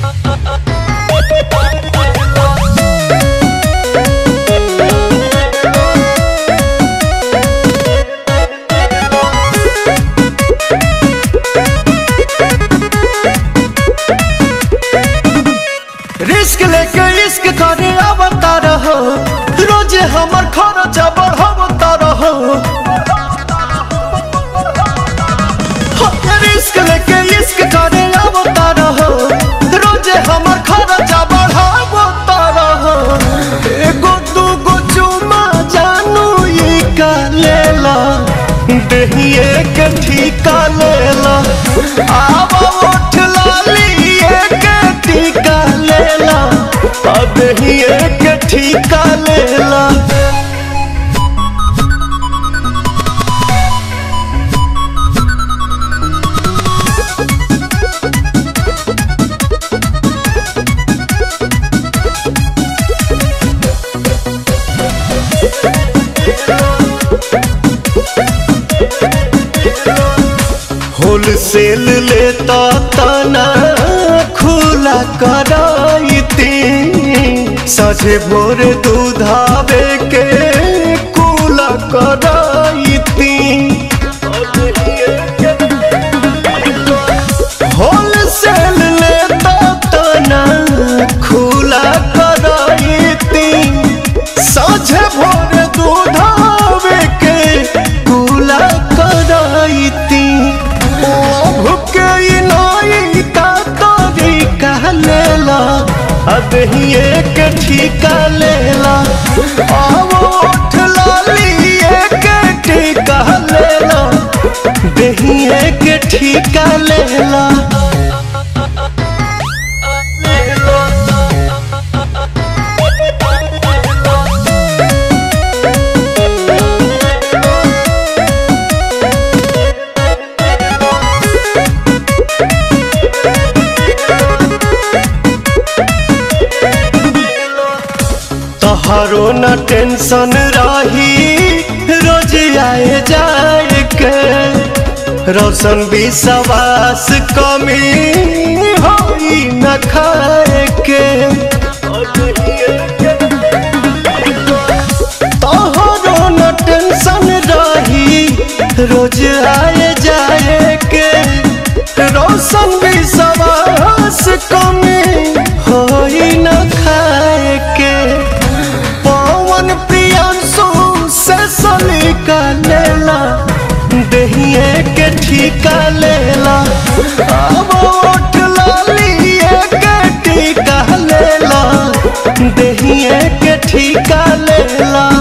risk लेके इश्क करे आवता रहो रोजे हमर खर्चा बढ़ावता रहो रिस्क लेके इश्क करे आवता रहो रोजे हमर खर्चा बढ़ावता रहो एगो दूगो चुमा जानू ये का लेला दहिए के ठीका लेला आवा उठ लाली के ठीका लेला अब ही एक ठीका लेला होलसेल लेता तना खुला कराइती सझे भोर दूधावे के कुला कराइती होलसेल लेता तना खुला कराइती साझे भोर दूधावे के कुला कराइती भुके नाई का तोरी कह लेला अब ही एक ठीका लेला आवो उठ लाली एक ठीका लेला दही एक ठीका लेला तोहरो न टेंशन रही रोज आए जाए के रोशन विश्वास कमी होई न खाए के तोहरो न टेंशन रही रोज आए जाए के रोशन विश्वास कमी होई न खाए के पवन प्रियांशु से सलीका लेला दहिए के ठीका लेला अब उठ लाली के ठीका लेला दहिए के ठीका लेला